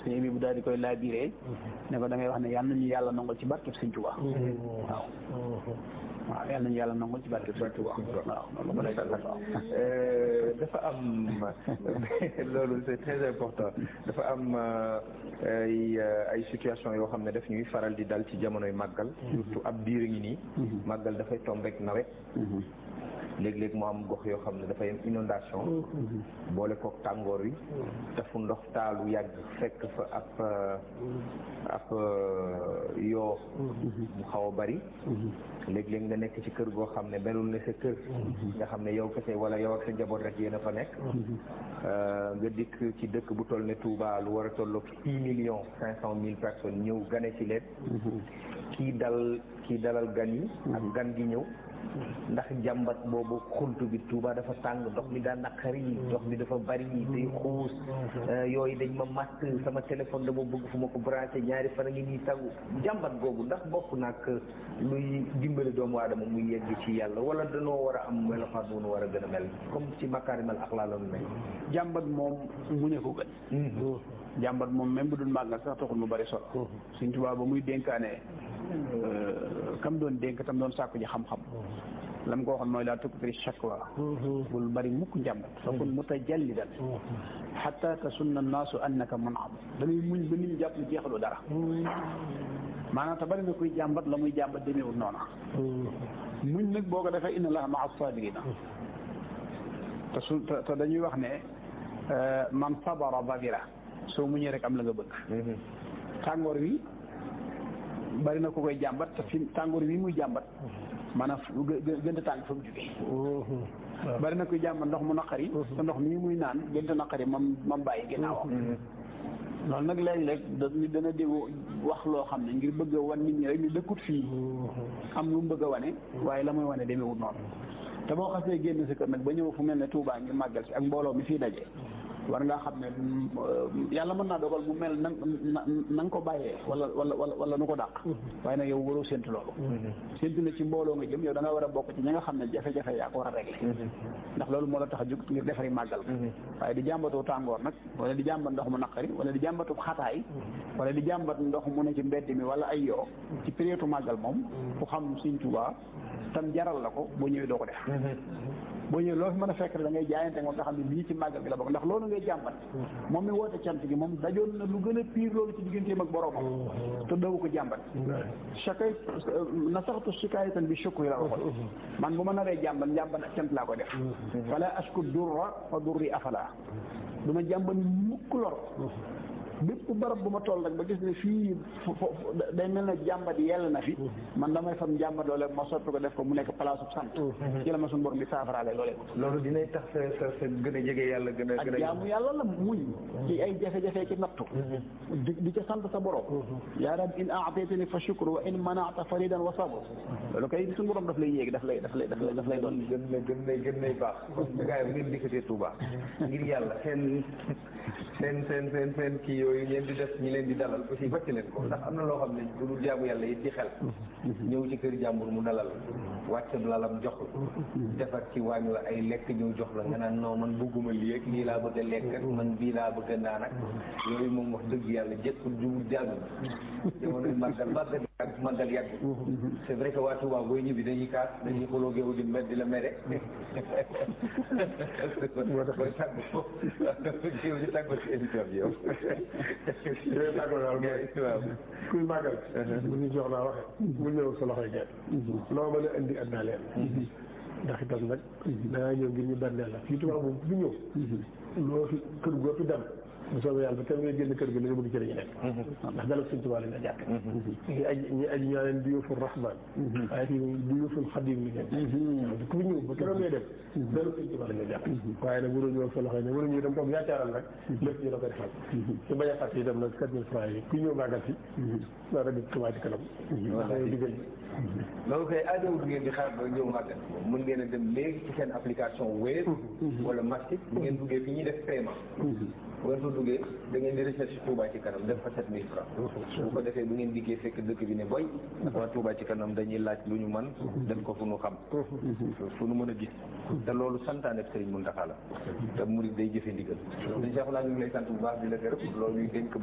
sëñ bi bu daal di koy laabiree ne ko da ngay wax ne yal nañu yàlla nangul ci barkeb sëñ Tuubaa waaw waaw yal nañu yàlla nangul ci barkeb sëñ Tuubaa waaw loolu ko lay waaw dafa am loolu c'est très important dafa am ay ay situation yoo xam ne daf ñuy faral di dal ci jamonoy màggal surtout ab diir ngi nii màggal dafay tombe rek nawet léeg-léeg mu am gox yoo xam ne dafay am inondation boole kook tàngoor wi dafu ndox taalu yàgg fekk fa ab ab yoo bu xaw a bari léeg-léeg nga nekk ci kër goo xam ne melul ne sa kër nga xam ne yow kese wala yow ak sa njaboot rek yéen a fa nekk nga dikk ci dëkk bu toll ne Touba lu war a tolloog six millions cinq cent mille personnes ñëw gane ci leen kii dal kii dalal gan yi ak gan gi ñëw ndax jàmbat boobu xunt bi Touba dafa tàng ndox mi daa naqari ndox mi dafa bari day xuus yooyu dañ ma matt sama téléphone dama bëgg fu ma ko branché ñaari fan a ngi nii tagu jàmbat googu ndax bokk nag luy dimbali doomu aadama muy yegg ci yàlla wala danoo war a am melokaan bu nu war a gën a mel comme ci makaarimal axlaa la nu mel jàmbat moom muñe ko gën jàmbat moom même bu dul màggal sax taxul mu bari solo Sëñ Tuubaa ba muy dénkaane kam doon dénk tam doon sàkku ji xam-xam lam ko waxoon mooy laa tukthiri shakwa bul bari mukk njàmbat fa kun mutajallidan xatta tasunna annaasu annaka mun'am dañuy muñ ba nit ñi jàpp ne jeexaloo dara maanaam te bari na kuy jàmbat la muy jàmbat demeewul noona muñ nag boo ko defee inna allaha maa saabirina te su te dañuy wax ne man sabara babira soo muñee rek am la nga bëgg tàngoor wi bari na ku koy jàmbat te fi tàngoor wi muy jàmbat maanaam gën a tàng fa mu jógee bari na kuy jàmbat ndox mu naqari te ndox mii muy naan gën a naqari mam mam bàyyi ginnaawam loolu nag léeg-léeg dañu dana dégg wax loo xam ne ngir bëgg a wan nit ñi rek ni dëkkut fii am lu mu bëgg a wane waaye la muy wane demeewut noonu te boo xasee génn si kër nag ba ñëw fu mel ne Touba ngir màggal si ak mbooloo mi fii daje war ngaa xam ne yàlla mën naa dogal mu mel na na nga ko bàyyee wala wala wala wala nu ko dàq waaye nag yow waroo séntu loolu séntu ne ci mbooloo nga jëm yow da nga war a bokk ci ñi nga xam ne jafe-jafe yaa ko war a régler ndax loolu moo la tax a jóg ngir defari màggal waaye di jàmbatoo tàngoor nag wala di jàmbat ndox mu naqari wala di jàmbatu xataay wala di jàmbat ndox mu ne ci mbedd mi wala ay yoo ci période màggal moom ku xam Sëñ Tuubaa tam jaral la ko boo ñëwee doo ko def boo ñëwee loo fi mën a fekk rek da ngay jaayante moom nga xam ne lii ci màggal gi la bokk ndax loolu ngay jàmbat moom mi woote cant gi moom dajoon na lu gën a piir loolu ci digganteem ak boroomam te dawu ko jàmbat chakay na saxtu shikaayatan bi shukri la waxoon man bu ma naree jàmbat njàmbat ak cant laa ko def fala ashku durra fa durri afala du ma jàmbat mukk lor bépp barab bu ma toll rek ba gis ne fii day mel ne jàmbat yell na fi man damay fam jàmbat loolee ma soppi ko def ko mu nekk place sant ci la ma suñu borom bi saafaraale loolee loolu dinay tax sa sa sa gën a jege yàlla gën a ak jaamu yàlla la muñ ci ay jafe-jafe ci nattu di di ca sant sa borom yaa rab in aataytani fa shukru wa in manaata faridan wa sabr loolu kay suñu borom daf lay yéegi daf lay daf lay daf lay daf lay doon gën na gën na gën nay baax gars yi bu ngeen dikkatee Touba ngir yàlla seen seen seen seen seen kii yooyu ngeen di def ñi leen di dalal aussi wàcc leen ko ndax am na loo xam ne du dul jaamu yàlla yi ci xel ñëw ci kër jàmbur mu dalal wàcc lalam jox la defar ci waañ la ay lekk ñëw jox la nga naan non man bëgguma lii ak lii laa bëgg a lekk ak man bii laa bëgg a naan ak yooyu moom wax dëgg yàlla jëkkul jubul jàll jamonoy màggal màggal ak màggal yàgg c'est vrai que waa Touba booy ñibbi dañuy kaas dañuy xuloo géew di mbedd di la mere booy tàgg géew di tàgg ci émission bi yow yooyu tàggoo daal mooy waaw kuy màggal bu ñu jox laa waxe bu ñëw sa loxoy gerte loo mën a indi àddina leen ndax itam nag dangaa ñëw ngir ñu benneel la fii tubaab moom bu ñëw loo fi kër goo fi dem bu soobee yàlla ba kenn ngay génn kër gi li nga bëgg ci la ñu nekk ndax dalal suñ tubaab lañ la jàpp ñi aj ñi aj ñaa leen duyuful rahman waaye fii duyuful xadim li ngeen ku fi ñëw ba keroog ngay dem dalal suñ tubaab lañ la jàpp waaye nag waruñu ñëw sa loxo ne waruñu dem toog yaacaaral nag lépp ñu la ko defal su bañ a fàtte itam nag quatre mille francs yi ku ñëw màggal si war a di Touba ci kanam ndax yow digal loolu koy aajowul ngeen di xaar ba ñëw màggal mën ngeen a dem léegi ci seen application Wave wala Mastic bu ngeen duggee fi ñuy def paiement bu ngeen fa duggee da ngeen di recherche Touba ci kanam def fa sept mille francs bu ko defee bu ngeen dikkee fekk dëkk bi ne boy ndax waa Touba ci kanam dañuy laaj lu ñu man def ko fu nu xam fu nu mën a gis te loolu santaane Sëriñ Muntaxa la te murid day jëfe ndigal dañ Cheikh laa ñu ngi lay sant bu baax di la gërëm loolu ñu dénk